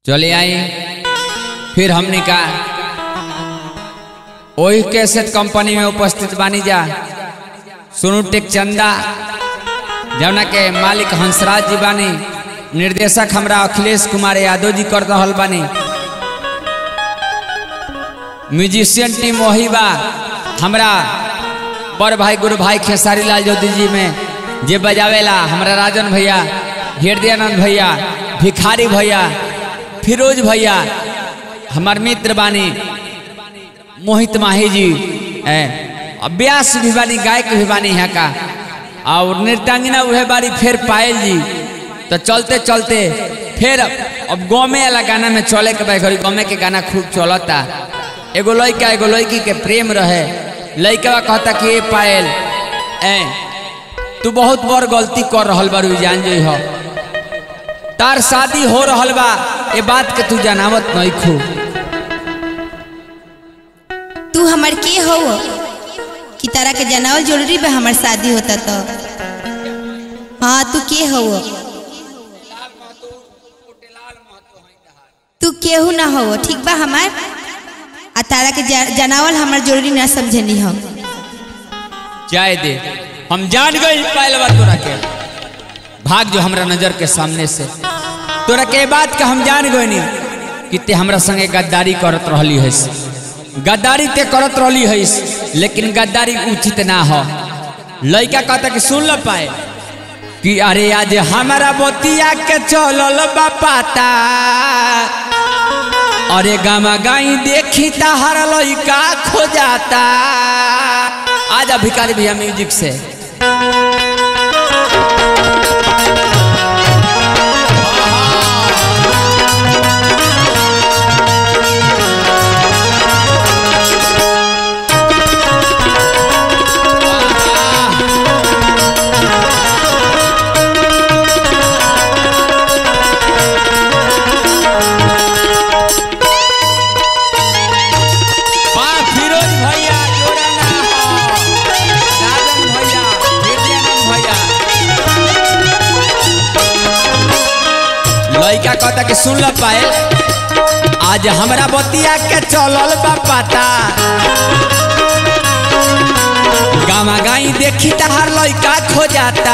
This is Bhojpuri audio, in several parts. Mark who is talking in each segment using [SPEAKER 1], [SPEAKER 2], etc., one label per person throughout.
[SPEAKER 1] चले आई फिर हमने का वही कैसेट कंपनी में उपस्थित बानी जा सुनु टेक चंदा जौना के मालिक हंसराज जी बानी निर्देशक हमरा अखिलेश कुमार यादव जी कर रहल बानी म्यूजिशियन टीम वही बा हमरा बड़ भाई गुरु भाई खेसारी लाल ज्योति जी में जे बजावेला हमरा राजन भैया हृदयानंद भैया भिखारी भैया फिरोज भैया हमार मित्र बानी मोहित माही जी ए व्यास भी बानी गायक भी बानी यहाँ का और नृत्यांगिना वह बारी फिर पायल जी तो चलते चलते फिर अब गौमे वाला गाना में चले के भाई घड़ी गौमे के गाना खूब चलता एगो लड़का एगो लड़की के प्रेम रहे लड़का कहता कि ए पायल ए तू बहुत बड़ गलती कर रहल बारू जान जो हो तार शादी हो रहल बा ये बात के तू जनावत नहीं खू
[SPEAKER 2] तू हमर के हो कि तारा के जनावल जरूरी बा हमर शादी होता तो हाँ तू के हो तू केहू ना हो ठीक बा हमार आ तारा के ज- जनावल हमर जरूरी ना समझनी हम
[SPEAKER 1] जाए दे हम जान गई पायल बा तोरा के भाग जो हमरा नजर के सामने से तोरा के बात के हम जान गई नी कि ते हमरा संगे गद्दारी करत रहली है गद्दारी ते करत रहली है लेकिन गद्दारी उचित ना हो लड़का कहता कि सुन ल पाए कि अरे आज हमारा बोतिया के चलल बा पाता अरे गामा गाई देखी हर लड़का खो जाता आजा भिखारी भैया म्यूजिक से वाह, फिरोज भैया जोड़ा ना हो। राजन भैया हृदयानंद भैया लड़का कहता कि सुन ल पाए आज हमरा बतिया के चलल बा पता गामा गाई देखी तहार लड़का खो जाता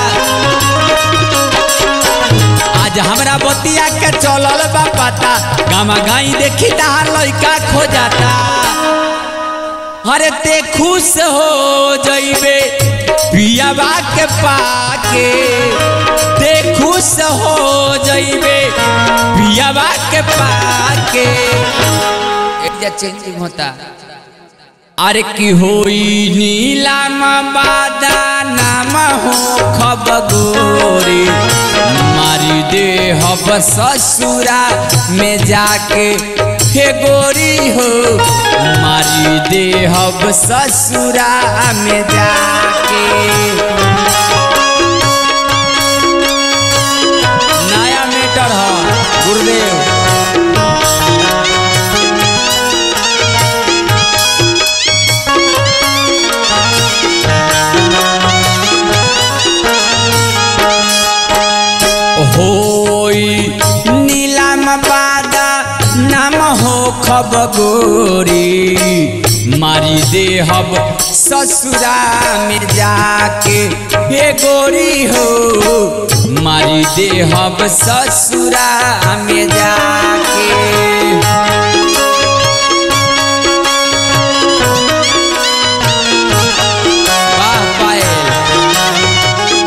[SPEAKER 1] आज हमरा बतिया के चलल बा पता गामा गाई देखी तहार लड़का खो जाता अरे ते खुश हो जइबे पियाबा के पाके ते खुश हो जइबे पियाबा के पाके एक जा चेंजिंग होता अरे की होई नीलाम बादा नाम हो खब गोरी मारी दे हब ससुरा में जाके हे गोरी हो मारी दे हब ससुरा में जाके नया मीटर हो गुरुदेव होई नीलाम बादा नाम हो खब गोरी मारी दे हब ससुरा में जाके हे गोरी हो मारी दे हब ससुरा में जाके वाह पायल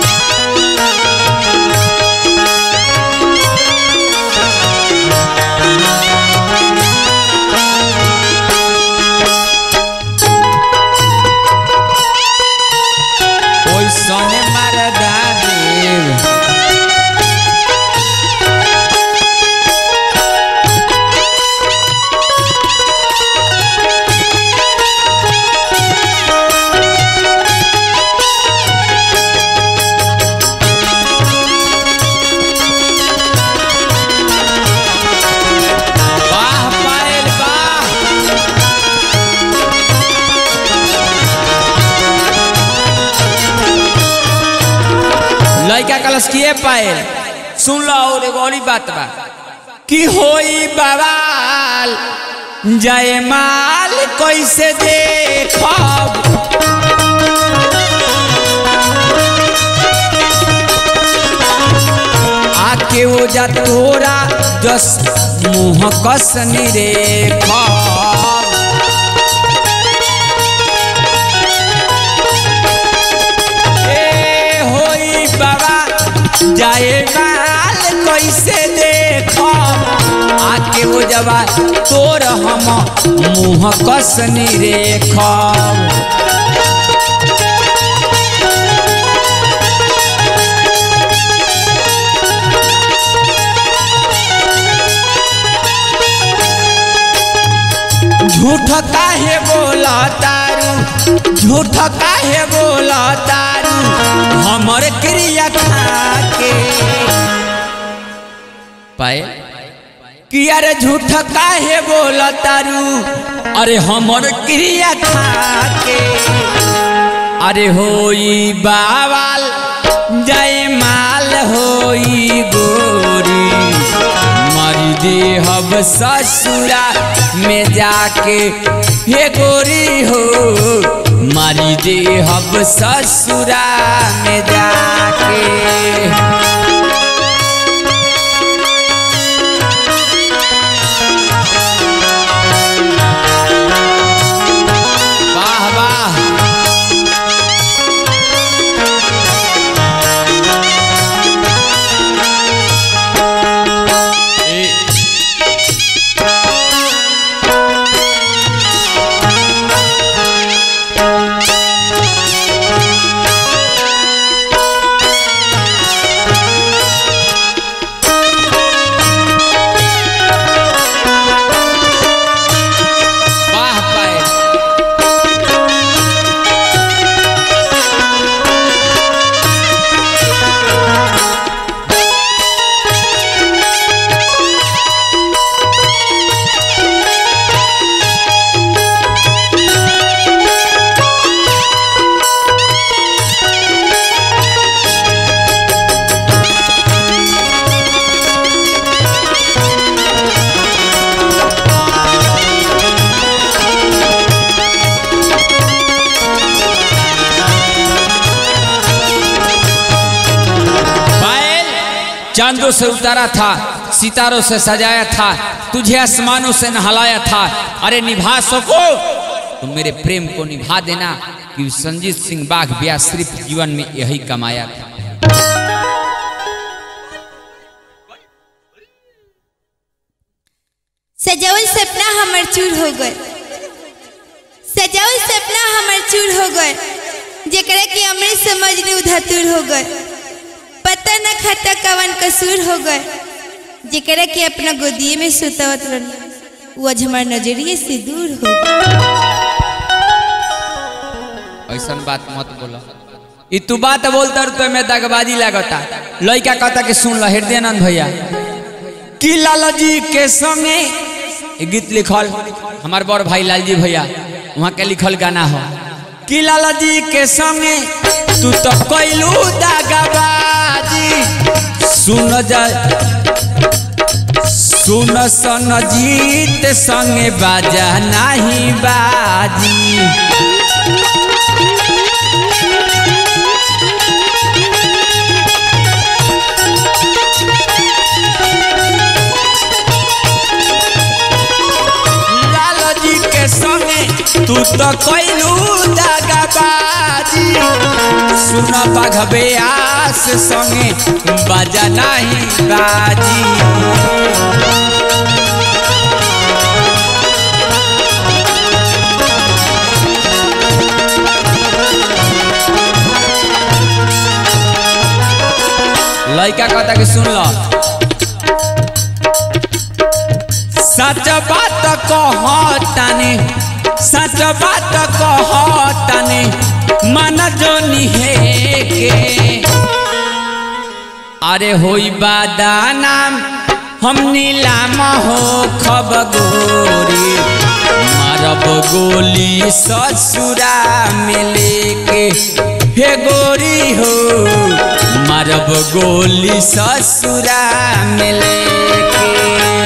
[SPEAKER 1] ओइ सने मरदा देव वाह पायल वाह लड़का कलश किए पाए सुन लो और एगो और ही बात बा कि होई बवाल जयमाल कैसे देखब आके वो जा तोरा जस मुँह कस निरेखब ए होई बाबा जाए माल कैसे देखब आके वो जबा तोर हम मुँह कस निरेखब झूठ काहे बोला तारू झूठ काहे बोला तारू हमर क्रिया खाके पाए कि अरे झूठ काहे बोला तारू अरे हमर क्रिया खाके अरे होई बावाल जय माल होई गोरी मरी देहब ससुरा में जाके हे गोरी हो मारी देहब ससुरा में जाके वाह वाह वाह पाए बैल चांदों से उतारा था सितारों से सजाया था तुझे आसमानों से नहलाया था अरे निभा सको तो मेरे प्रेम को निभा देना कि संजीत सिंह बाघ ब्याह सिर्फ जीवन में यही कमाया था
[SPEAKER 2] सजावल सपना हमर चूर हो गए सजावल सपना हमर चूर हो गए जेकरा कि हमरे समझ ने उधतूर हो गए पता न खाता कवन कसूर हो गए जेकरा कि अपना गोदिए में सुतवत रहनी वो आज हमार नजरिए से दूर हो गए
[SPEAKER 1] ऐसा बात मत बोला ई तू बात बोलता तो में दगबाजी लगता लड़का कहता कि सुन लो हृदयानंद भैया कि लाला जी के संगे ये गीत लिखल हमार बड़ भाई लालजी भैया वहाँ के लिखल गाना हो कि लाला जी के संगे तू तो कैलू दागबाजी सुन जा सुन सन जीत संगे बाजा नहीं बाजी लाला जी के संगे तू तो कैलू दागबाजी सुन बाघबे आस संगे बाजा नहीं बाजी लड़का कहता कि सुन लो सच बात कहतानी सच बात कहतानी मन जोनी है के अरे होई बादानाम हम नीलाम हो खब गोरी मारब गोली ससुरा में लेके हे गोरी हो मारब गोली ससुरा में लेके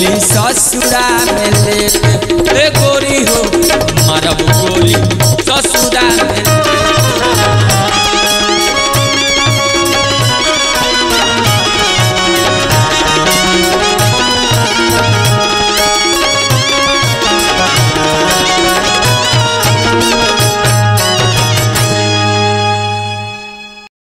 [SPEAKER 1] अली ससुरा में लेट ए गोरी हो